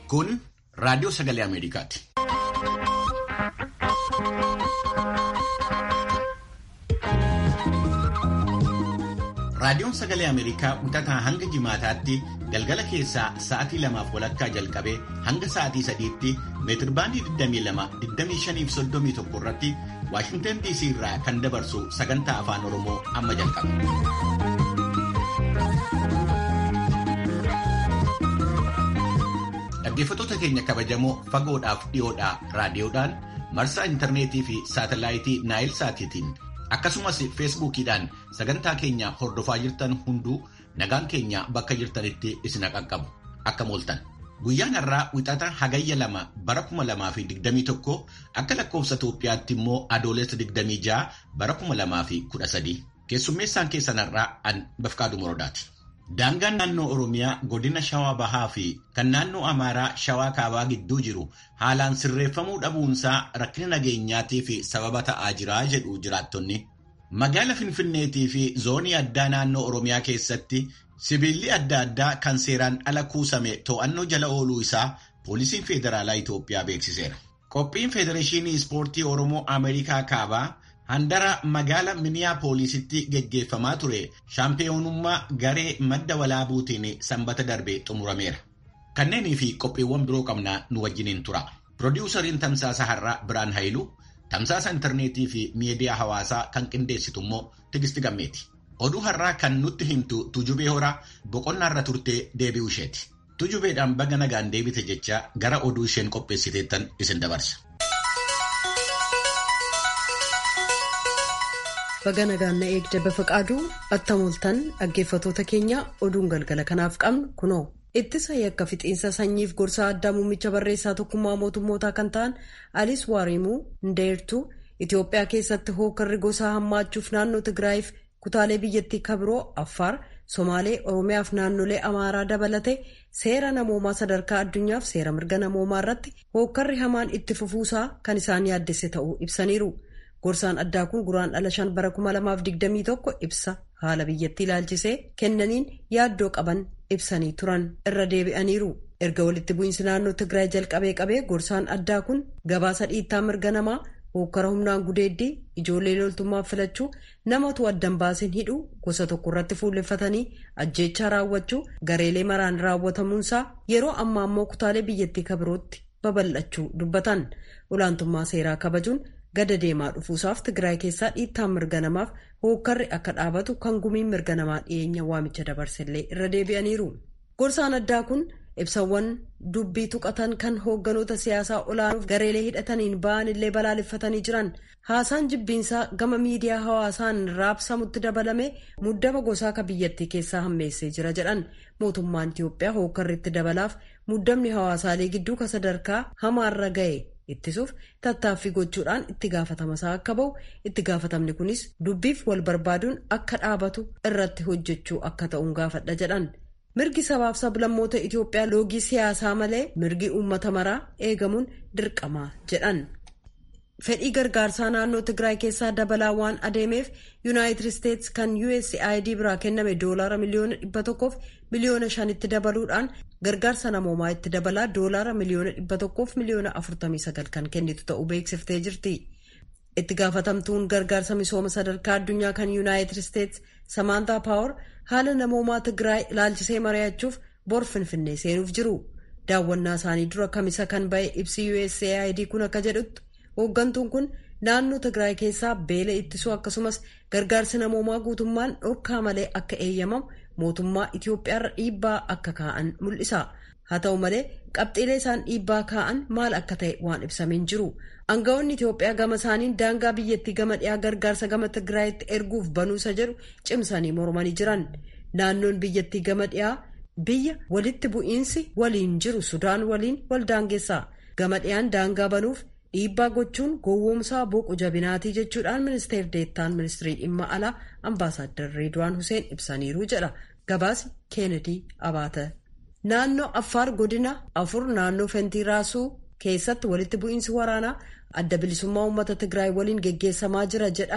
Kun raadiyoo sagalee Ameerikaati. Raadiyoon sagalee Ameerikaa wixataa hanga jimaataatti galgala keessaa sa'aatii lamaaf walakkaa jalqabee hanga sa'aatii sadiitti meetirbaandii 22-25-31 irratti Waashingtan DC irraa kan dabarsu sagantaa afaan Oromoo amma jalqaba. Dhaggeeffattoota keenya kabajamoo fagoodhaaf dhiyoodhaa raadiyoodhaan marsaa intarneetii fi saatalaayitii Naayil Saatiitiin akkasumas feesbuukiidhaan sagantaa keenya hordofaa jirtan hunduu nagaan keenya bakka jirtanitti isin qaqqabu akka mooltan. Guyyaan har'aa wixata hagayya lama bara kuma lamaa fi digdamii tokko akka lakkoofsa Itoophiyaatti immoo adoolessa digdamii ja'a bara kuma lamaa fi kudha sadii. Keessummeessaan keessan har'aa an Bafqaaduu Morodaati. Daangaan naannoo Oromiyaa godina Shawaa Bahaa fi kan naannoo Amaaraa Shawaa Kaabaa gidduu jiru haalaan sirreeffamuu dhabuunsaa rakkina nageenyaatii fi sababa ta'aa jira jedhu jiraattonni. Magaala Finfinneetii fi zoonii addaa naannoo Oromiyaa keessatti sibiilli adda addaa kan seeraan ala kuusame to'annoo jala ooluu isaa poolisiin federaalaa Itoophiyaa beeksiseera. Qophiin Federeeshinii Ispoortii Oromoo Ameerikaa Kaabaa handara magaala Miniyaapoolisitti geggeeffamaa ture shaampiyoonummaa garee madda walaabuutiin sanbata darbe xumurameera. Kanneenii fi qophiiwwan biroo qabnaa nu wajjiniin tura. Pirodiwusariin Tamsaasa Har'aa Biraan Haayiluu, Tamsaasa Intarneetii fi miidiyaa hawaasaa kan qindeessitu immoo Tigisti Gammeeti. Oduu har'aa kan nutti himtu Tujubee Horaa boqonnaarra turtee deebi'uu isheeti. Tujubeedhaan baga nagaan deebite jecha gara oduu isheen qopheessiteettan isin dabarsa. Baga nagaan na eegde Bafaqaaduu attamoltan dhaggeeffatoota keenya oduun galgala kanaaf qabnu kunoo. Ittisa yakka fixiinsa sanyiif gorsaa addaa muummicha barreessaa tokkummaa mootummootaa kan ta'an Aliis Waarimuu Ndeertuu Itoophiyaa keessatti hookarri gosaa hammaachuuf naannoo Tigraayiif kutaalee biyyattii kabiroo Affaar, Somaalee, Oromiyaaf naannolee Amaaraa dabalate seera namoomaa sadarkaa addunyaaf seera mirga namoomaa irratti hookarri hamaan itti fufuusaa kan isaan yaaddesse ta'uu ibsaniiru. Gorsaan addaa kun guraandhala shan bara 2021 ibsa haala biyyattii ilaalchisee kennaniin yaaddoo qaban ibsanii turan irra deebi'aniiru. Erga walitti bu'iinsi naannoo Tigraay jalqabee qabee gorsaan addaa kun gabaasa dhiittaa mirga namaa hokkara humnaan gudeeddii ijoollee loltummaaf filachuu namatu addan baasin hidhuu gosa tokko irratti fuulleffatanii ajjeechaa raawwachuu gareelee maraan raawwatamuunsaa yeroo ammaa ammoo kutaalee biyyattii kabirootti babal'achuu dubbatan olaantummaa seeraa kabajuun. gada deemaa dhufuusaaf Tigraay keessaa dhiittaan mirga namaaf hookkarri akka dhaabatu kan gumiin mirga namaa dhiyeenya waamicha dabarsellee irra deebi'aniiru. Gorsaan addaa kun ibsawwan dubbii tuqatan kan hoogganoota siyaasaa olaanuuf gareelee hidhataniin ba'an illee balaaleffatanii jiran haasaan jibbiinsaa gama miidiyaa hawaasaan raabsamutti dabalame muddama gosaa ka biyyattii keessaa hammeessee jira jedhan mootummaan Itiyoophiyaa hookkarritti dabalaaf muddamni hawaasaalee gidduu ka sadarkaa hamaarra ga'e. ittisuuf tattaaffii gochuudhaan itti gaafatamasaa akka ba'u itti gaafatamni kunis dubbiif wal barbaaduun akka dhaabatu irratti hojjechuu akka ta'uun gaafadha jedhan mirgi sabaaf sablammoota Itoophiyaa loogii siyaasaa malee mirgi uummata maraa eegamuun dirqamaa jedhan. fedhii gargaarsaa naannoo Tigraay keessaa dabalaa waan adeemeef yuunaayitid isteetsi kan USAID biraa kenname doolaara miliyoona dhibba tokkoof miliyoona shanitti dabaluudhaan gargaarsa namoomaa itti dabalaa doolaara miliyoona dhibba tokkoof miliyoona afurtamii sagal kan kennitu ta'uu beeksiftee jirti. itti gaafatamtuun gargaarsa misooma sadarkaa addunyaa kan yuunaayitid isteetsi samaantaa paawar haala namoomaa Tigraay ilaalchisee mari'achuuf bor finfinnee seenuuf jiru. daawwannaa isaanii dura kamisa kan ba'e ibsi USAID kun akka jedhutti. hooggantuun kun naannoo Tigraay keessaa beela ittisuu akkasumas gargaarsi namoomaa guutummaan dhorkaa malee akka eeyyamamu mootummaa Itiyoophiyaarra dhiibbaa akka kaa'an mul'isa. Haa ta'u malee qabxiilee isaan dhiibbaa kaa'an maal akka ta'e waan ibsameen jiru. Aangawoonni Itiyoophiyaa gama isaaniin daangaa biyyattii gama dhiyaa gargaarsa gama Tigraayitti erguuf banuusa jedhu cimsanii mormanii jiran. Naannoon biyyattii gama dhiyaa biyya walitti bu'iinsi waliin jiru Sudaan waliin wal daangeessa. Gama dhiyaan daangaa banuuf. dhiibbaa gochuun gowwoomsaa boqu jabinaatii jechuudhaan ministeer deettaan ministirii dhimma alaa ambaasaaddar reedwaan huseen ibsaniiru jedha gabaasi keenedii abaata naannoo affaar godina afur naannoo fentiraasuu keessatti walitti bu'iinsi waraanaa adda bilisummaa uummata tigraay waliin geggeessamaa jira jedhame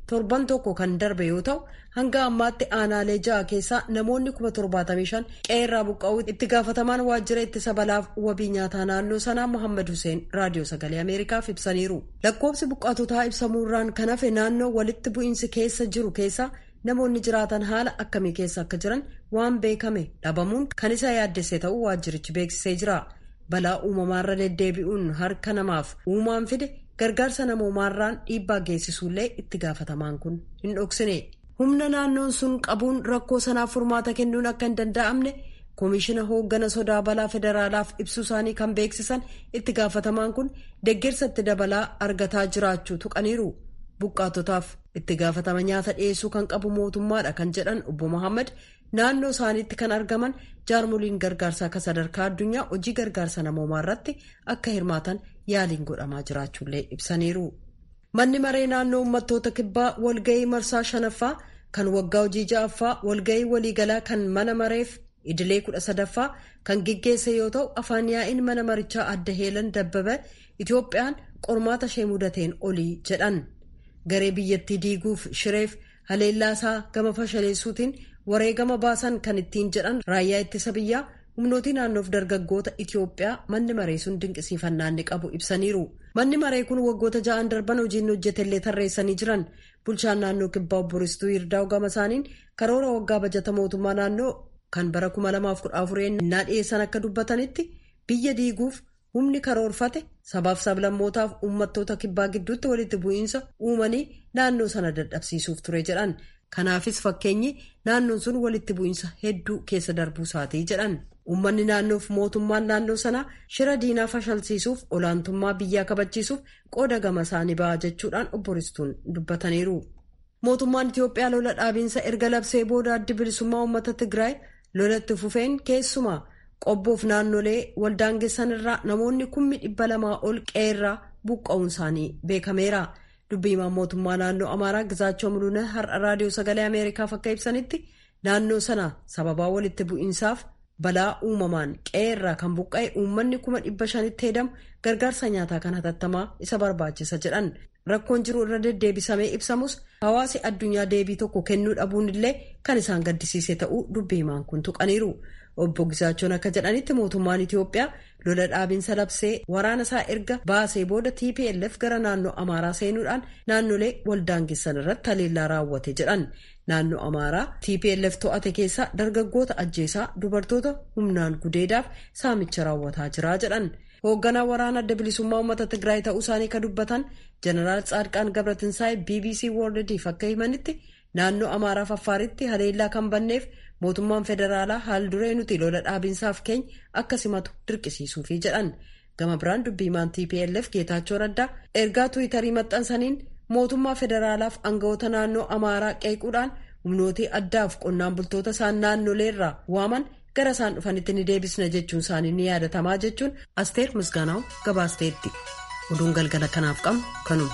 torban tokko kan darbe yoo ta'u hanga ammaatti aanaalee ja'a keessaa namoonni kuma torbaatamii shan qe'eerraa buqqa'uu itti gaafatamaan waajjira ittisa balaaf wabii nyaataa naannoo sanaa Mohaammed Hussein raadiyoo sagalee Ameerikaaf ibsaniiru. Lakkoofsi buqqaatotaa ibsamuurraan kan hafe naannoo walitti bu'iinsi keessa jiru keessa namoonni jiraatan haala akkamii keessa akka jiran waan beekame dhabamuun kan isa yaaddesse ta'uu waajjirichi beeksisee jira. Balaa uumamaarra deddeebi'uun harka namaaf uumaan fide gargaarsa namoomaarraan dhiibbaa geessisuullee itti gaafatamaan kun hin dhoksine. Humna naannoon sun qabuun rakkoo sanaaf furmaata kennuun akka hin danda'amne koomishina hooggana sodaa balaa federaalaaf ibsuu isaanii kan beeksisan itti gaafatamaan kun deeggarsa itti dabalaa argataa jiraachuu tuqaniiru. Buqqaatotaaf itti gaafatama nyaata dhiyeessuu kan qabu mootummaadha kan jedhan obbo Mohaammed naannoo isaaniitti kan argaman jaarmoliin gargaarsaa akka sadarkaa addunyaa hojii gargaarsa namoomaa irratti akka hirmaatan yaaliin godhamaa jiraachuullee ibsaniiru. Manni maree naannoo uummattoota kibbaa walgahii marsaa shanaffaa kan waggaa hojii ja'affaa walgahii waliigalaa kan mana mareef idilee kudha sadaffaa kan geggeesse yoo ta'u afaan yaa'iin mana marichaa adda heelan dabbabe Itoophiyaan qormaata ishee mudateen olii jedhan. Garee biyyattii diiguuf shireef haleellaasaa gama fashaleessuutiin wareegama baasan kan ittiin jedhan raayyaa ittisa biyyaa humnootii naannoof dargaggoota Itoophiyaa manni maree sun dinqisiifannaa inni qabu ibsaniiru. Manni maree kun waggoota ja'an darban hojiin hojjetellee tarreessanii jiran bulchaan naannoo kibbaa obbo Ristuu Yirdaa'u gama isaaniin karoora waggaa bajata mootummaa naannoo kan bara 2014 innaa dhiyeessan akka dubbatanitti biyya diiguuf humni karoorfate sabaaf sablammootaaf uummattoota kibbaa gidduutti walitti bu'iinsa uumanii naannoo sana dadhabsiisuuf ture jedhan. Kanaafis fakkeenyi naannoon sun walitti bu'iinsa hedduu keessa darbuu isaatii jedhan. Uummanni naannoof mootummaan naannoo sanaa shira diinaa fashalsiisuuf olaantummaa biyyaa kabachiisuuf qooda gama isaanii ba'a jechuudhaan obbo Ristuun dubbataniiru. Mootummaan Itoophiyaa lola dhaabiinsa erga labsee booda addi bilisummaa uummata Tigraay lolatti fufeen keessumaa qobboof naannolee waldaangessan irraa namoonni kummi dhibba lamaa ol qe'eerraa buqqa'uun isaanii beekameera. Dubbiimaan mootummaa naannoo Amaaraa Gizaachoo Muluuna har'a raadiyoo sagalee Ameerikaaf akka ibsanitti naannoo sana sababaa walitti bu'iinsaaf balaa uumamaan qe'eerraa kan buqqa'e uummanni kuma dhibba shanitti hedamu gargaarsa nyaataa kan hatattamaa isa barbaachisa jedhan. Rakkoon jiru irra deddeebisamee ibsamus hawaasi addunyaa deebii tokko kennuu dhabuun illee kan isaan gaddisiise ta'uu dubbiimaan kun tuqaniiru. Obbo Gisaachoon akka jedhanitti mootummaan Itoophiyaa lola dhaabinsa labsee waraana isaa erga baasee booda TPLF gara naannoo Amaaraa seenuudhaan naannolee waldaangessan irratti haleellaa raawwate jedhan. Naannoo Amaaraa TPLF to'ate keessaa dargaggoota ajjeesaa dubartoota humnaan gudeedaaf saamicha raawwataa jira jedhan. Hoogganaa waraana adda bilisummaa uummata Tigraay ta'uu isaanii kan dubbatan Jeneraal Tsaadqaan Gabratinsaay BBC Worldiif akka himanitti naannoo Amaaraaf Affaaritti haleellaa kan banneef mootummaan federaalaa haal duree nuti lola dhaabinsaaf keenya akka simatu dirqisiisuufi jedhan. Gama biraan dubbiimaan TPLF Geetaachoo Raddaa ergaa Tiwiitarii maxxansaniin mootummaa federaalaaf aangawoota naannoo Amaaraa qeequudhaan humnootii addaaf qonnaan bultoota isaan naannoleerraa waaman gara isaan dhufanitti ni deebisna jechuun isaanii ni yaadatamaa jechuun asteer misgaanaa'u gabaasteetti oduun galgala kanaaf qabnu kanuma.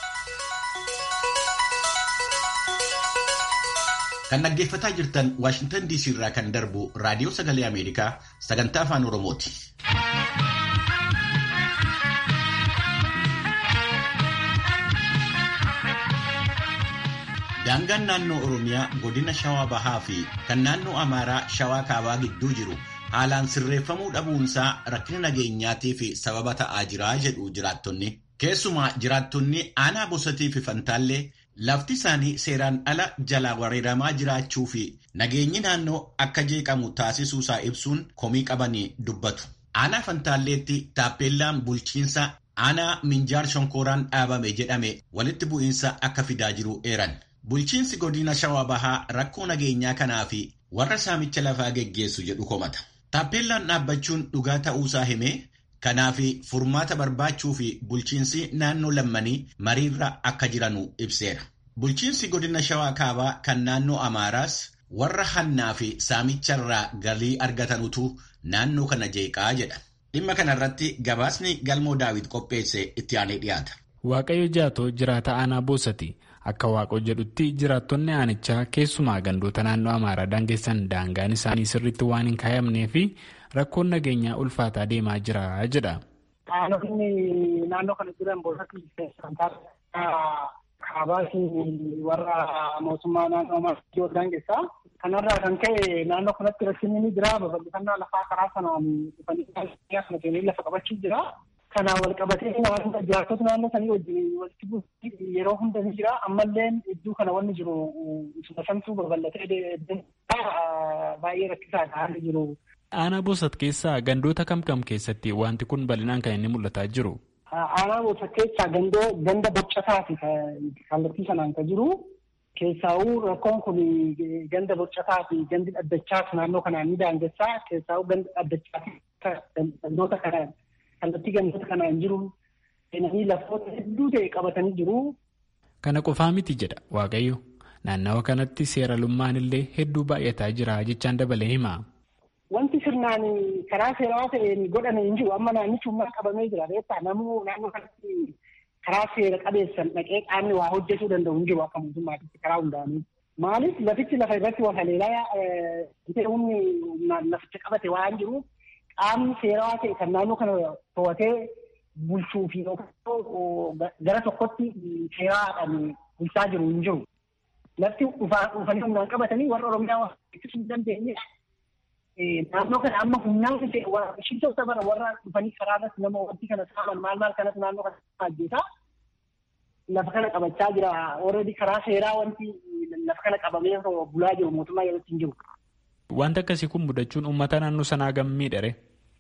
kan dhaggeeffataa jirtan waashintan diisii irraa kan darbu raadiyoo sagalee ameerikaa sagantaa afaan oromooti. daangaan naannoo oromiyaa godina shawaa bahaa fi kan naannoo amaaraa shawaa kaabaa gidduu jiru haalaan sirreeffamuu dhabuunsaa rakkina nageenyaatii fi sababa ta'aa jira jedhu jiraattonni keessumaa jiraattonni aanaa bosatii fi fantaallee lafti isaanii seeraan ala jalaa wareeramaa jiraachuu fi nageenyi naannoo akka jeeqamu taasisuusaa ibsuun komii qabanii dubbatu. aanaa fantaalleetti taappeellaan bulchiinsa aanaa minjaar shonkooraan dhaabame jedhame walitti bu'iinsa akka fidaa jiru eeran. Bulchiinsi godina shawaa bahaa rakkoo nageenyaa kanaa fi warra saamicha lafaa geggeessu jedhu komata. Taappeellaan dhaabbachuun dhugaa ta'uusaa himee kanaaf furmaata barbaachuu fi bulchiinsi naannoo lammanii mariirra akka jiranu ibseera. Bulchiinsi godina shawaa kaabaa kan naannoo Amaaraas warra hannaa fi saamicharraa galii argatanutu naannoo kana jeeqaa jedha. Dhimma kanarratti gabaasni galmoo daawit qopheesse itti aanee dhiyaata. Waaqayyo jaatoo jiraata aanaa boosati. Akka waaqoo jedhutti jiraattonni aanichaa keessumaa gandoota naannoo Amaaraa daangessan daangaan isaanii sirriitti waan hin kaayamnee fi rakkoon nageenyaa ulfaataa deemaa jira jedha. Aanonni naannoo kana jiran bosatti kaabaas warra mootummaa naannoo maatii daangessaa. Kanarraa kan ka'e naannoo kanatti rakkinni ni jira. Babal'ifannaa lafaa karaa sanaan dhufanii lafa qabachuu jira. Kanaan wal qabatee naannoo jiraattota naannoo sanii wajjin walitti buusuun yeroo hunda ni jira. Ammallee iddoo kana wanni jiru isuma samtuu babal'atee baay'ee rakkisaadha haalli jiru. Aanaa Boosat keessaa gandoota kam kam keessatti wanti kun bal'inaan kan inni mul'ataa jiru? Aanaa Boosat keessaa gandoo ganda boccataati kallattii sanaan kan jiru. Keessaawuu rakkoon kun ganda bocataa fi gandi dhaddachaas naannoo kanaan ni daangessaa. Keessaawuu ganda dhaddachaa fi gandoota kanaan kallattii gandoota kanaan jiru seenanii lafoota hedduu ta'e qabatanii jiru. Kana qofaa miti jedha Waaqayyo. Naannawa kanatti seeralummaan illee hedduu baay'ataa jira jechaan dabalee hima. Wanti sirnaan karaa seeraa ta'een godhame hin jiru. Amma naannichummaa qabamee jira. Reettaa namuu naannoo kanatti karaa seera qabeessan dhaqee qaamni waa hojjetuu danda'u hin jiru akka mootummaatitti karaa hundaanii. Maaliif lafichi lafa irratti wal haleelaa humni laficha qabate waan jiru qaamni seeraa ta'e kan naannoo kana to'atee bulchuu fi gara tokkotti seeraadhaan bulchaa jiru hin jiru. Lafti dhufanii humnaan qabatanii warra Oromiyaa ittisuu hin dandeenye naannoo kana amma humnaan ishee bara warra dhufanii karaa irratti nama wanti kana saaman maal maal kanas naannoo kana ajjeesaa lafa kana qabachaa jira. Already karaa seeraa wanti lafa kana qabamee bulaa jiru mootummaa yerootti hin jiru. Wanti akkasii kun mudachuun uummata naannoo sanaa gammiidha.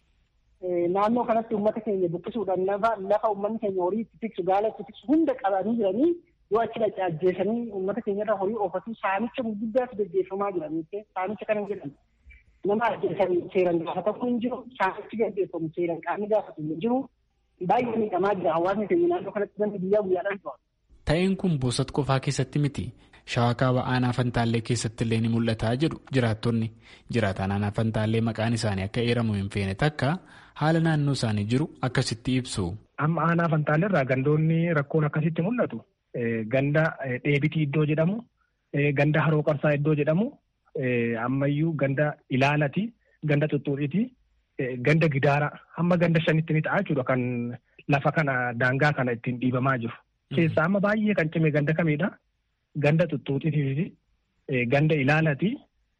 Naannoo kanatti uummata keenya buqqisuudhaan lafa uummanni keenya horii itti tiksu gaala itti tiksu hunda qabanii jiranii yoo achi dhaqee ajjeesanii uummata keenya irra horii oofatu saamicha gurguddaatu gaggeeffamaa jira. Saamicha kana jedhamu. nama ajjeesan seeran gaafatamu hin jiru saamichi gaggeeffamu seeran qaamni gaafatu hin jiru baay'ee miidhamaa jira hawaasni keenya naannoo kanatti namni guyyaa guyyaadhaan to'a. Ta'een kun boosat qofaa keessatti miti. Shawaa kaaba aanaa fantaallee keessatti illee ni mul'ataa jedhu jiraattonni. Jiraataan aanaa fantaallee maqaan isaanii akka eeramu hin feene takka haala naannoo isaanii jiru akkasitti ibsu. Amma aanaa fantaallee irraa gandoonni rakkoon akkasitti mul'atu. Ganda dheebitii iddoo jedhamu, ganda haroo qarsaa iddoo jedhamu, ammayyuu ganda ilaalati ganda xuxxuudhiti ganda gidaara hamma ganda shanitti ni ta'a jechuudha kan lafa kana daangaa kana ittiin dhiibamaa jiru. Keessaa amma baay'ee kan cime ganda kamiidha? Ganda xuxxuudhiti ganda ilaalati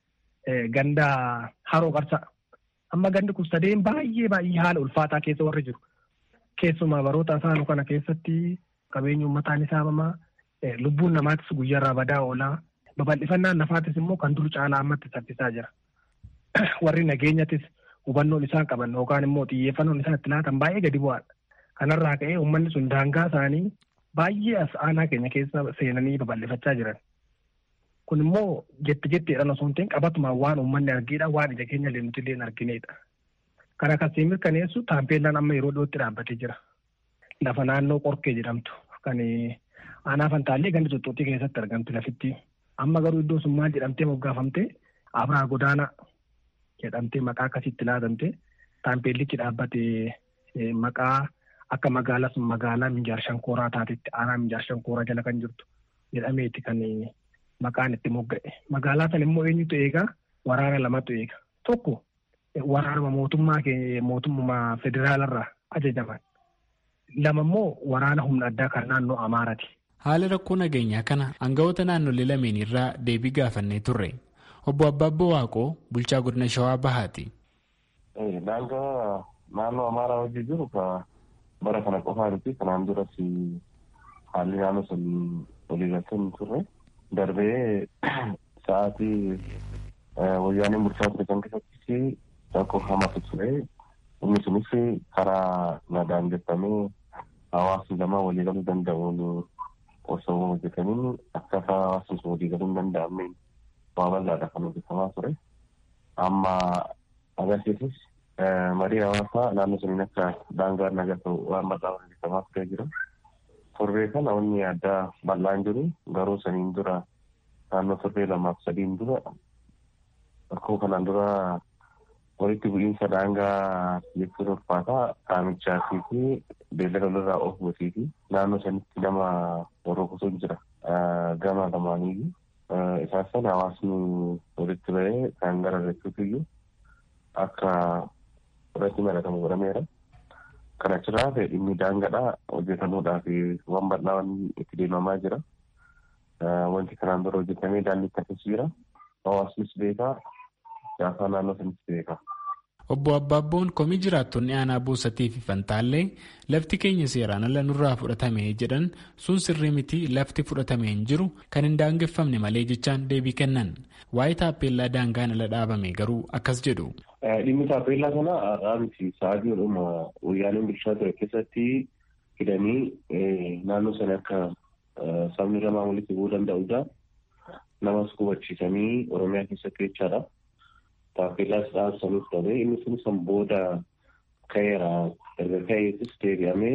ganda haroo qarsa. Amma gandi kun sadeen baay'ee baay'ee haala ulfaataa keessa warri jiru. Keessumaa baroota asaanuu kana keessatti qabeenyi uummataa ni saamamaa lubbuun namaatis guyyaarraa badaa oolaa. babal'ifannaan lafaatis immoo kan dur caalaa ammatti saffisaa jira. Warri nageenyattis hubannoon isaan qaban yookaan immoo xiyyeeffannoon isaan itti laatan baay'ee gadi bu'aadha. Kanarraa ka'ee uummanni sun daangaa isaanii baay'ee as aanaa keenya keessa seenanii babal'ifachaa jiran. Kun immoo jetti jettiidhaan osoo hin ta'in qabatumaan waan uummanni argiidha waan ija keenya illee nuti illee hin argineedha. Kana akkasii mirkaneessu taampeellaan amma yeroo dhiyootti dhaabbatee jira. Lafa naannoo qorkee jedhamtu kan aanaa fantaallee gandi xuxxuuxii keessatti argamtu lafitti. Amma garuu iddoo sun maal jedhamtee moggaafamtee Abraa Godaanaa jedhamtee maqaa akkasitti laatamte taampeellichi dhaabbatee maqaa akka magaalaa sun magaalaa Minjaar Shankooraa taatetti aanaa Minjaar Shankooraa jala kan jirtu jedhameeti kan maqaan itti mogga'e. Magaalaa sana immoo eenyutu eegaa waraana lamatu eega. Tokko waraanuma mootummaa mootummaa federaalarraa ajajaman. Lama immoo waraana humna addaa kan naannoo Amaaraati. Haala rakkoo nageenyaa kana aangawoota naannolee lameen irraa deebii gaafannee turre. Obbo Abbaabboo Waaqoo bulchaa godina Shawaa Bahaati. Daangaa naannoo Amaaraa hojii jiru ka bara kana qofaa miti kanaan duras haalli naannoo sun waliigaltee hin turre darbee sa'aatii wayyaaneen bulchaa ture kan keessatti rakkoo hamaatu ture. Inni sunis karaa nagaan geeffamee hawaasni lama waliigaluu danda'uun osoo hojjetaniin akkaataa hawaasni sun waliigaluu hin danda'amne waa bal'aadha kan hojjetamaa ture. Amma agarsiisus marii hawaasaa naannoo suniin akka daangaa nagaa ta'u waan bal'aa hojjetamaa turee jira. Torbee kana wanni addaa bal'aan jiru garuu saniin dura naannoo torbee lamaaf sadiin dura rakkoo kanaan dura walitti bu'iinsa daangaa jechuun ulfaataa qaamichaa fi beellada walirraa oofuutii fi naannoo sanitti nama horookutu jira gama lamaanii isaan sana hawaasni walitti bahee kan gara irrattuutu iyyuu akka irratti maratamu godhameera. Kan achirraa ta'e dhimmi daangadhaa hojjetamuudhaa fi waan bal'aa itti deemamaa jira. wanti kanaan dura hojjetamee daandii akkasii jira. Hawaasnis beekaa, siyaasa naannoo sanis beekaa. Obbo Abbaabboon komii jiraattonni aanaa Boosatii fi Fantaallee lafti keenya seeraan ala nurraa fudhatame jedhan sun sirrii miti lafti fudhatame hin jiru kan hin daangeffamne malee jechaan deebii kennan. Waa'ee taappeellaa daangaan ala dhaabame garuu akkas jedhu. Dhimmi taappeellaa kana har'aa miti sa'aatii dhuma wayyaaneen bulchaa ture keessatti hidhanii naannoo sana akka sabni lamaan walitti bu'uu danda'udha. Namas hubachiisanii Oromiyaa keessatti jechaadha. Taappeellaas dhaabsanii fudhate inni sun san booda ka'eera. Erga ka'eetis deebi'amee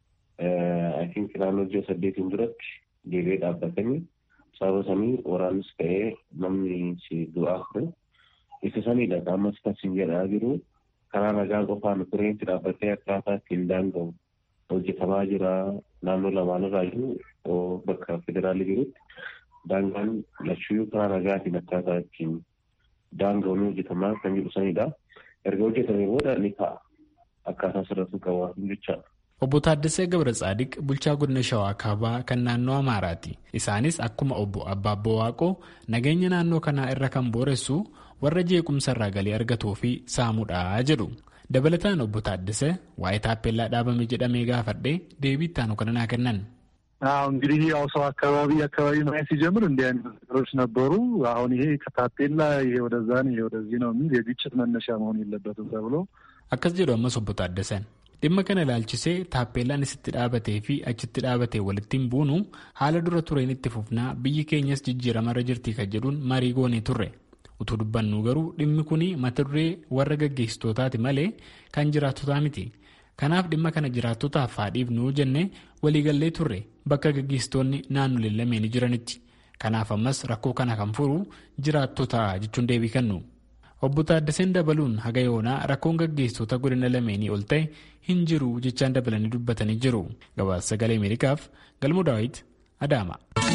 I think naannoo ji'a saddeetiin duratti deebi'ee dhaabbatanii sababa sanii waraannis ka'ee namni si du'aa ture. Isa sanidha ammas kan sin jedhaa jiru karaa nagaa qofaan tureetti dhaabbatee akkaataa ittiin daanga'u hojjetamaa jira naannoo lamaanirraa jiru bakka federaalii jirutti daangaan lachuu karaa nagaatiin akkaataa ittiin daanga'u ni hojjetamaa kan jedhu sanidha. Erga hojjetamee booda ni ka'a. Akkaataa sirriitti qabaatu jechaadha. Obbo Taaddasee Gabra Tsaadiq bulchaa godina Shawaa Kaabaa kan naannoo Amaaraati. Isaanis akkuma obbo Abbaabboo Waaqoo nageenya naannoo kanaa irra kan booressu warra jeequmsa irraa galii argatuu fi saamuudha jedhu. Dabalataan obbo Taaddasee waa'ee taappeellaa dhaabame jedhamee gaafadhee deebii ittaanu kana naa kennan. አዎ እንግዲህ ያው ሰው አካባቢ አካባቢ ማየት ሲጀምር እንዲህ አይነት ነገሮች ነበሩ። አሁን ይሄ ከታፔላ ይሄ ወደዛ ነው ይሄ ወደዚህ ነው የሚል የግጭት መነሻ መሆን የለበትም ተብሎ akkas jedhu ammas obbo Taaddaseen dhimma kana ilaalchisee taappeellaan isitti dhaabatee fi achitti dhaabatee walittiin buunu haala dura tureen itti fufnaa biyyi keenyas jijjiiramarra jirti kan jedhuun marii goonee turre utuu dubbannu garuu dhimmi kun mata duree warra gaggeessitootaati malee kan jiraattotaa miti kanaaf dhimma kana jiraattotaaf haadhiif nuu jennee waliigallee turre bakka gaggeessitoonni naannolee lameenii jiranitti kanaaf ammas rakkoo kana kan furu jiraattota jechuun deebii kennu. obbo Taaddaseen dabaluun haga yoonaa rakkoon gaggeessitoota godina lameenii ol ta'e hin jiru jechaan dabalanii dubbatanii jiru. Gabaasa sagalee Ameerikaaf Galmoo Daawit Adaama.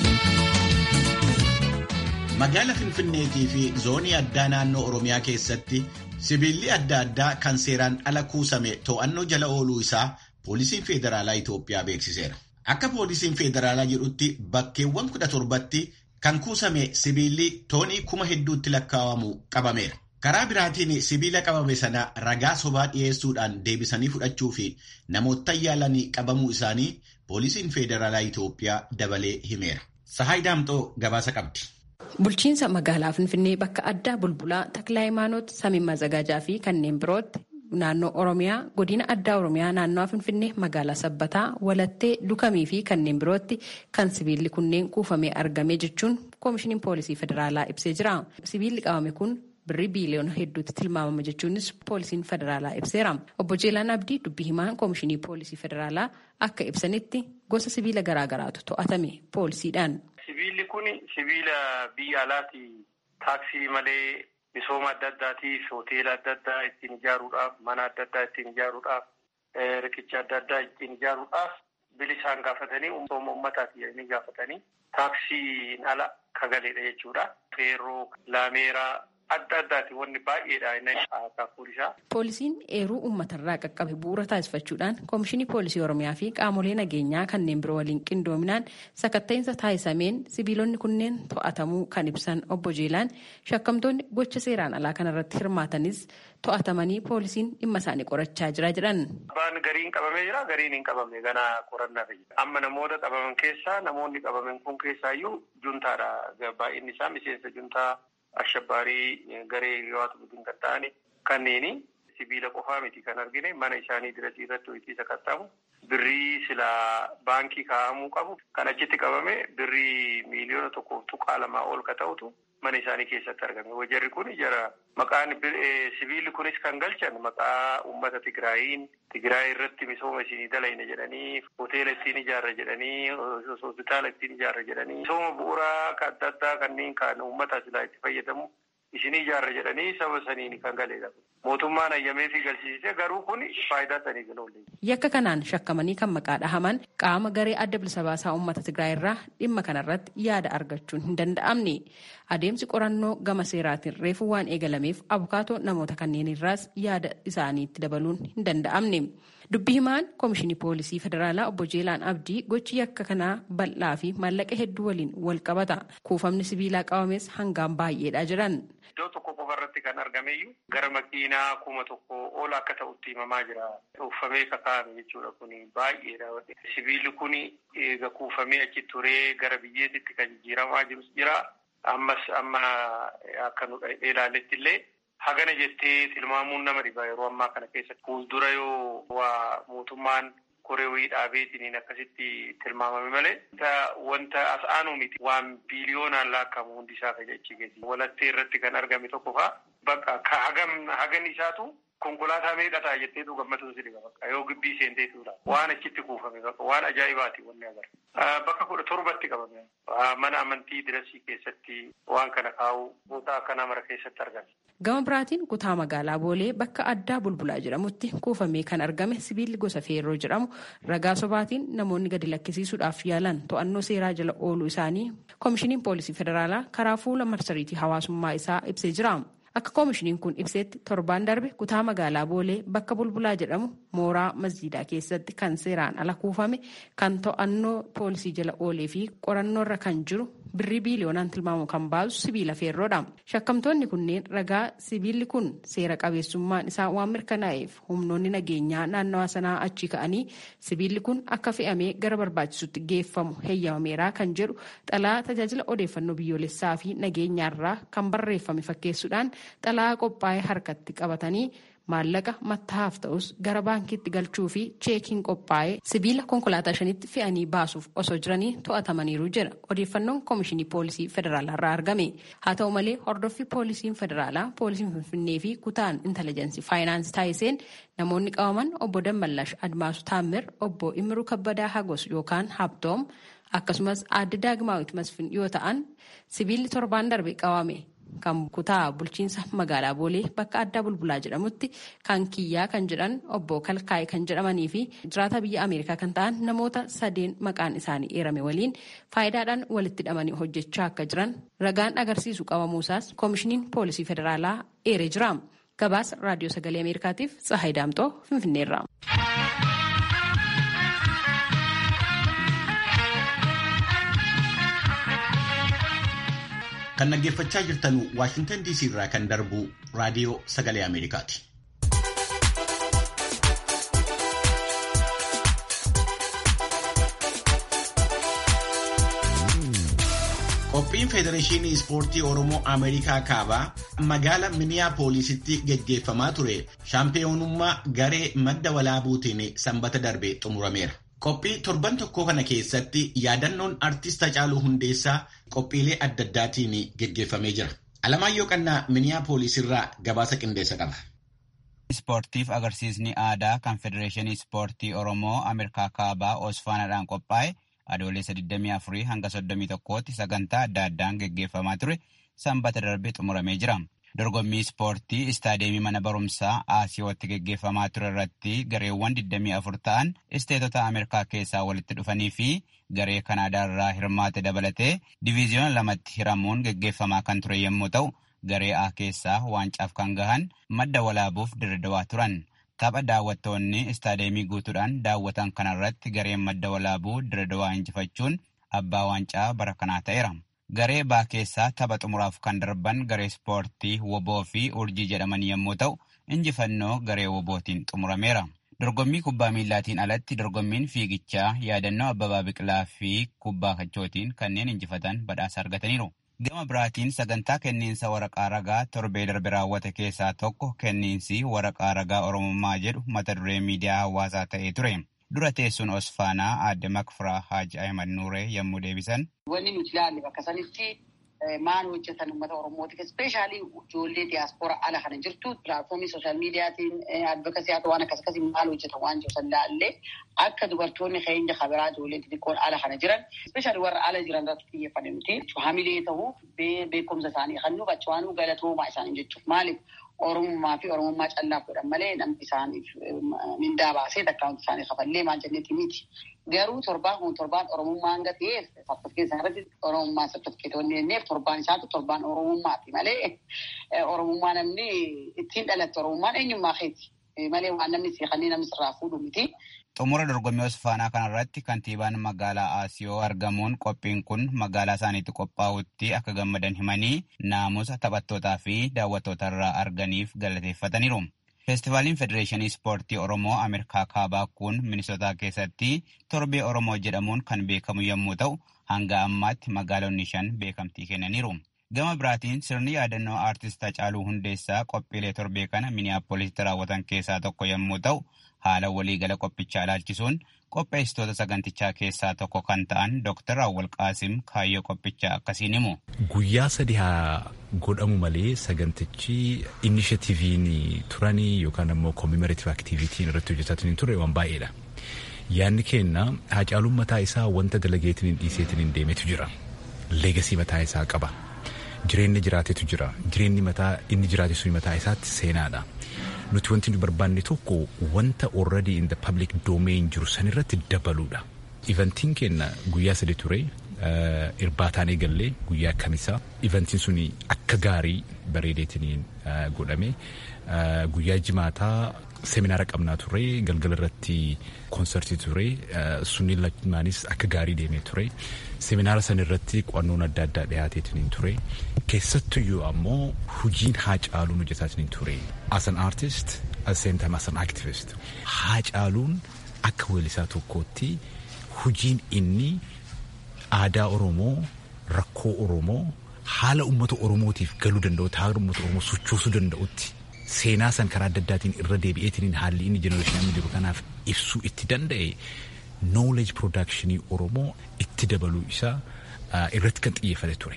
Magaala Finfinneetii fi zoonii addaa naannoo Oromiyaa keessatti sibiilli adda addaa kan seeraan ala kuusame to'annoo jala ooluu isaa poolisiin federaalaa Itoophiyaa beeksiseera. Akka poolisiin federaalaa jedhutti bakkeewwan kudha torbatti kan kuusame sibiilli toonii kuma hedduutti lakkaa'amu qabameera. Karaa biraatiin sibiila qabame sana ragaa sobaa dhiyeessuudhaan deebisanii fudhachuu fi namoota yaalanii qabamuu isaanii poolisiin federaalaa Itoophiyaa dabalee himeera. Sahaay Daamxoo gabaasa qabdi. Bulchiinsa magaalaa Finfinnee bakka addaa bulbulaa Taklaa Hayimaanoot, Samiin Mazagaajaa fi kanneen birootti naannoo Oromiyaa godina addaa Oromiyaa naannoo Finfinnee magaalaa Sabbataa, Walattee, Dukamii fi kanneen birootti kan sibiilli kunneen kuufamee argame jechuun koomishiniin poolisii federaalaa ibsee jira. Sibiilli qabame kun birrii biiliyoona hedduutti tilmaamama jechuunis poolisiin federaalaa ibseera. Obbo Jeelaan Abdii dubbii himaan koomishinii poolisii federaalaa akka ibsanitti gosa sibiila garaagaraatu to'atame poolisiidhaan. Sibiilli kun sibiila biyya alaati taaksii malee misooma adda addaatiif hoteela adda addaa ittiin ijaaruudhaaf mana adda addaa ittiin ijaaruudhaaf riqicha adda addaa ittiin ijaaruudhaaf bilisaan gaafatanii misooma uummataati jedhanii gaafatanii taaksiin ala kagaleedha jechuudha. Feerroo, laameeraa adda addaati wanni baay'eedha inni poolisaa. Poolisiin eeruu uummatarraa qaqqabe bu'uura taasifachuudhaan koomishinii poolisii oromiyaa fi qaamolee nageenyaa kanneen biroo waliin qindoominaan sakatta'insa taasisameen sibiilonni kunneen to'atamuu kan ibsan obbo Jeelaan shakkamtoonni gocha seeraan alaa kanarratti hirmaatanis to'atamanii poolisiin dhimma isaanii qorachaa jira jedhan. Abbaan gariin qabamee jira gariin hin qabamne ganaa qorannaaf jira. Amma namoota qabaman keessaa namoonni qabaman kun keessaayyuu juntaadha. Baay'inni isaa miseensa juntaa ashabbaarii garee yawaatu budin kan ta'ani kanneeni sibiila qofaa miti kan argine mana isaanii dirasii irratti hojiisa qaxxaamu birrii sila baankii kaa'amuu qabu kan achitti qabame birrii miiliyoona tokkoof tuqaa lamaa ol ka ta'utu mana isaanii keessatti argame wajarri kun jara maqaan sibiilli kunis kan galchan maqaa uummata tigraayiin tigraay irratti misooma isinii dalayna jedhanii hoteela ittiin ijaarra jedhanii hospitaala ittiin ijaarra jedhanii misooma bu'uuraa adda addaa kanneen kan uummata silaa itti fayyadamu isinii ijaarra jedhanii saba saniin kan galeedha. Mootummaan ayyamee fi galchisiisee garuu kun faayidaa saniif hin oolle. Yakka kanaan shakkamanii kan maqaa dhahaman qaama garee adda bilisa baasaa uummata Tigraay irraa dhimma kanarratti yaada argachuun hin danda'amne. Adeemsi qorannoo gama seeraatiin reefu waan eegalameef abukaatoo namoota kanneen irraas yaada isaaniitti dabaluun hin danda'amne. Dubbi himaan Koomishinii Poolisii Federaalaa obbo Jeelaan Abdii gochi yakka kanaa bal'aa fi maallaqa hedduu waliin wal qabata. Kuufamni sibiilaa qabames hangaan baay'eedha jedhan. Iddoo tokko qofa irratti kan argameyyuu gara makiinaa kuma tokko ol akka ta'utti himamaa jira. Kuufamee kakaa'ame jechuudha kun baay'eedha. Sibiilli kun eega kuufamee achi turee gara biyyeetitti kan jijjiiramaa jirus jira. Ammas amma akka nu ilaalletti illee hagana jettee tilmaamuun nama dhiba yeroo ammaa kana keessatti. Fuuldura yoo waa mootummaan koree dhaabeetiin akkasitti tilmaamame malee wanta as aanu miti waan biiliyoonaan laakkamu hundi isaa fayyadachiifeti. Walattee irratti kan argame tokko faa bakka ka hagam hagan isaatu konkolaataa meeqataa jetteetu gammatuun si dhiba bakka yoo gibbii seenteetudha. Waan achitti kuufame bakka waan ajaa'ibaati wanni agarra. Bakka kudha torbatti qabame. Mana amantii dirasii keessatti waan kana kaa'u boota akkanaa mara keessatti argame. Gama biraatiin kutaa magaalaa Boolee bakka addaa bulbulaa jedhamutti kuufamee kan argame sibiilli gosa feerroo jedhamu ragaa sobaatiin namoonni gadi lakkisiisuudhaaf yaalan to'annoo seeraa jala ooluu isaanii koomishiniin poolisii federaalaa karaa fuula marsariitii hawaasummaa isaa ibsee jira. Akka koomishiniin kun ibseetti torbaan darbe kutaa magaalaa Boolee bakka bulbulaa jedhamu mooraa masjiidaa keessatti kan seeraan ala kuufame kan to'annoo poolisii jala oolee fi qorannoorra kan jiru birrii biiliyoonaan tilmaamu kan baasu sibiila feerroodha. Shakkamtoonni kunneen ragaa sibiilli kun seera qabeessummaan isaa waan mirkanaa'eef humnoonni nageenyaa naannawaa sanaa achi ka'anii sibiilli kun akka fe'amee gara barbaachisutti geeffamu heeyyamameeraa kan jedhu xalaa tajaajila odeeffannoo biyyoolessaa fi nageenyaarraa kan barreeffame fakkeessuudhaan xalaa qophaa'ee harkatti qabatanii maallaqa mattaa'aaf ta'us gara baankiitti galchuu fi cheekiin qophaa'ee sibiila konkolaataa shanitti fe'anii baasuuf osoo jiranii to'atamaniiru jira odeeffannoon koomishinii poolisii federaalaa irraa argame haa ta'u malee hordoffii poolisiin federaalaa poolisiin finfinnee fi kutaan intelligensii faayinaansii taasiseen namoonni qabaman obbo Dammallash Admaasu Taammir obbo Imiruu Kabbadaa Hagos yookaan Habtoom akkasumas aadde Daagimaawit Masfin yoo ta'an sibiilli torbaan darbe qabame. kan kutaa bulchiinsa magaalaa boolee bakka addaa bulbulaa jedhamutti kan kiyyaa kan jedhan obbo kalkaa'e kan jedhamanii fi jiraata biyya ameerikaa kan ta'an namoota sadeen maqaan isaanii eerame waliin faayidaadhaan walitti hidhamanii hojjechaa akka jiran ragaan agarsiisu qabamuusaas koomishiniin poolisii federaalaa eeree jira gabaasa raadiyoo sagalee ameerikaatiif tsahayi daamxoo finfinneerra. Kan dhaggeeffachaa jirtan Waashintan DC irraa kan darbu raadiyoo sagalee Ameerikaati. Qophiin Federeeshinii Ispoortii Oromoo Ameerikaa Kaabaa magaala Miniyaapoolisitti geggeeffamaa ture shaampiyoonummaa garee madda walaabuutiin sanbata darbe xumurameera. Qophii torban tokkoo kana keessatti yaadannoon artist Hacaaluu Hundeessaa qophiilee adda addaatiin geggeeffamee jira. Alamaayyoo Qannaa Miniyaapolis irraa gabaasa qindeessa qaba. Ispoortiif agarsiisni aadaa kan Federeeshinii Ispoortii Oromoo Ameerikaa Kaabaa Osfaanaadhaan qophaa'e adoolessa 24 hanga 31tti sagantaa adda addaan geggeeffamaa ture sanbata darbe xumuramee jira. Dorgommii ispoortii istaadeemii mana barumsaa Aasiyootti geggeeffamaa ture irratti gareewwan 24 ta'an isteetota Ameerikaa keessaa walitti dhufanii fi garee Kanaadaa irraa hirmaate dabalatee diviiziyoona lamatti hiramuun geggeeffamaa kan ture yommuu ta'u, garee A keessaa waancaaf kan gahan madda walaabuuf dirridawaa turan. Tapha daawwattoonni istaadeemii guutuudhaan daawwatan kanarratti gareen madda walaabuu dirridawaa injifachuun abbaa waancaa bara kanaa ta'eera. Garee baa keessaa tapha xumuraaf kan darban garee ispoortii woboo fi urjii jedhaman yommuu ta'u, injifannoo garee wobootiin xumurameera. Dorgommii kubbaa miillaatiin alatti dorgommiin fiigichaa yaadannoo Abbabaa Biqilaa fi kubbaa kachootiin kanneen injifatan badhaasa argataniiru. Gama biraatiin sagantaa kenniinsa waraqaa ragaa torbee darbe raawwate keessaa tokko kenniinsi waraqaa ragaa Oromummaa jedhu mata duree miidiyaa hawaasaa ta'ee ture. Dura teessuun Osfaanaa aadde Makfiraa Haaji Ahimad Nuuree yommuu deebisan. Wanni nuti ilaalle bakka sanitti maal hojjetan uummata Oromootiif ispeeshaalii ijoollee diyaaspooraa ala kana jirtu pilaatfoomii sooshaal miidiyaatiin advokasii haa ta'u waan akkas akkasii maal hojjetan waan jiru san ilaalle akka dubartoonni keenya kabiraa ijoollee xixiqqoon ala kana jiran ispeeshaalii warra ala jiran irratti xiyyeeffanne nuti hamilee ta'uu beekumsa isaanii kan nu qachawaanuu galatoomaa isaanii jechuuf maaliif Oromummaa fi Oromummaa callaaf godhan malee namni isaaniif mindaa baasee akkaawunti isaanii kafallee maal jenneeti miti. Garuu torbaan kun torbaan Oromummaa hanga ta'eef sartifikeetii irratti Oromummaa sartifikeetonni jenneef torbaan isaatu torbaan Oromummaati malee Oromummaa namni ittiin dhalatte Oromummaan eenyummaa keeti. malee waan namni seeqanii namni sirraa fuudhu miti. Xumura dorgommii Osfaanaa kanarratti kantiibaan magaalaa Aasiyoo argamuun qophiin kun magaalaa isaaniitti qophaa'utti akka gammadan himanii naamusa taphattootaa fi daawwattoota irraa arganiif galateeffataniiru. Feestivaaliin Federeeshinii Ispoortii Oromoo Ameerikaa Kaabaa kun Minisootaa keessatti torbee Oromoo jedhamuun kan beekamu yommuu ta'u, hanga ammaatti magaalonni shan beekamtii kennaniiru. Gama biraatiin sirni yaadannoo aartist Hacaaluu Hundeessaa qophiilee torbee kana Miniyaapoolisitti raawwatan keessaa tokko yommuu ta'u, haala waliigala qophichaa ilaalchisuun qopheessitoota sagantichaa keessaa tokko kan ta'an Dr. Awwal Qaasim kaayyoo qophichaa akkasiin himu. Guyyaa sadii haa godhamu malee sagantichi inishatiiviin turanii yookaan ammoo koomimeraatiif aktiivitiin irratti hojjetatin hin turre waan baay'eedha. Yaanni keenna Hacaaluun mataa isaa wanta dalageetiin hin dhiiseetiin hin deemetu jira. Leegasii mataa isaa qaba. Jireenyi jiraatetu jira. Jireenyi mataa inni jiraate sun mataa isaatti seenaadha. Nuti wanti nu barbaanne tokko wanta already in the public domain jiru sanirratti dabaluudha. Ivantiin keenya guyyaa sadi ture. Irbaataan eegallee guyyaa kamisaa. Ivantiin sun akka gaarii bareedeetiin godhame. Guyyaa jimaataa seminaara qabnaa ture. Galgala irratti koonsartii ture. Sunniin lamaanis akka gaarii deemee ture. Seminaara san irratti qo'annoon adda addaa dhiyaateetiin ture. Keessattuyyuu ammoo hojiin Haacaaluun hojjetaatiin ture. As an artist, at the same time as an activist. Haacaaluun akka weellisaa tokkootti hojiin inni aadaa Oromoo, rakkoo Oromoo, haala uummata Oromootiif galuu danda'u, haala uummata Oromoo sochoosuu danda'utti seenaa san karaa adda addaatiin irra deebi'eetiin haalli inni jenereeshinii jiru kanaaf ibsuu itti danda'e knowledge productionii Oromoo itti dabaluu isaa irratti kan xiyyeeffate ture.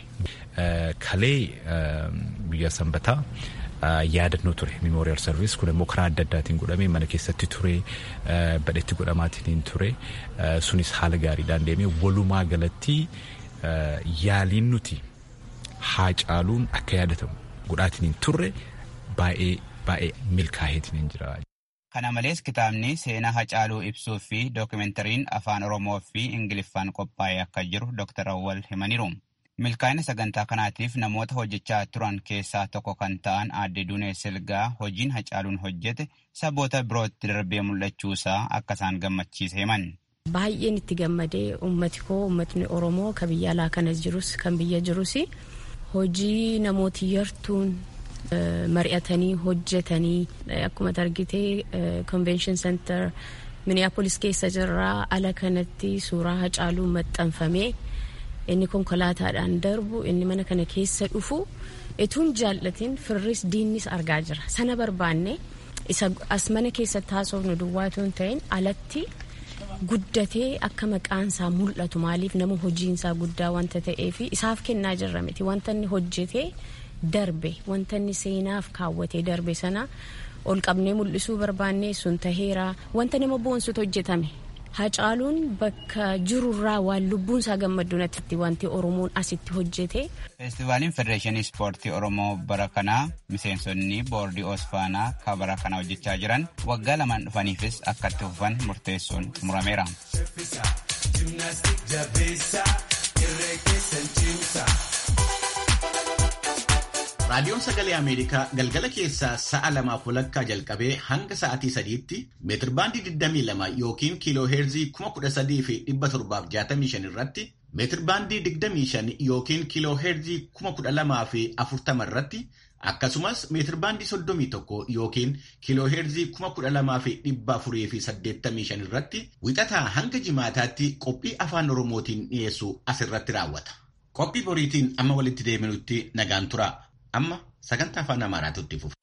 Kalee guyyaa sanbataa yaadannoo ture memorial service kun immoo karaa adda addaatiin godhame mana keessatti ture badhetti godhamaatiin ture sunis haala gaariidhaan deemee walumaa galatti yaaliin nuti Haacaaluun akka yaadatamu godhaatiin turre baay'ee baay'ee milkaa'eetiin jira. Kana malees kitaabni seenaa Hacaaluu ibsuu fi dookumentariin afaan Oromoo fi Ingiliffaan qophaa'ee akka jiru Dr. Awwal himaniiru. Milkaa'ina sagantaa kanaatiif namoota hojjechaa turan keessaa tokko kan ta'an aadde Dunee Silgaa hojiin Hacaaluun hojjete saboota birootti darbee mul'achuusaa akka isaan gammachiise himan. Baay'een itti gammadee uummati koo uummatni Oromoo kan biyya alaa kanas jirus kan biyya jirus hojii namooti yartuun mari'atanii hojjetanii akkuma argitee convention center minneapolis keessa jirraa ala kanatti suuraa hacaaluu maxxanfamee inni konkolaataadhaan darbu inni mana kana keessa dhufu ituun jaallatiin firris diinnis argaa jira sana barbaanne isa as mana keessatti haasofnu duwwaatu hin ta'in alatti guddatee akka maqaansaa mul'atu maaliif nama hojiinsaa guddaa wanta ta'eef isaaf kennaa jirra miti wanta inni hojjetee darbe wanta inni seenaaf kaawwatee darbe sana ol qabnee mul'isuu barbaannee sun taheera wanta nama boonsutu hojjetame hacaaluun bakka jirurraa waan lubbuun isaa gammaddu natti wanti oromoon asitti hojjete. feestivaaliin federeeshinii ispoortii oromoo bara kanaa miseensonni boordii osfaanaa kan bara kana hojjechaa jiran waggaa lamaan dhufaniifis akka itti fufan murteessuun murameera. raadiyoon sagalee ameerikaa galgala keessaa sa'a lamaaf walakkaa jalqabee hanga sa'atii sadiitti meetirbaandii 22 yookiin kiiloo heerzii 13,765 irratti meetirbaandii 25 yookiin kiiloo heerzii 12,040 irratti akkasumas meetirbaandii 31 yookiin kiiloo heerzii 12,485 irratti wixataa hanga jimaataatti qophii afaan oromootiin dhiyeessu asirratti raawwata. Qophii boriitiin amma walitti deebinutti nagaan tura. Amma sagantaa afaan Amaaraatu itti fufa.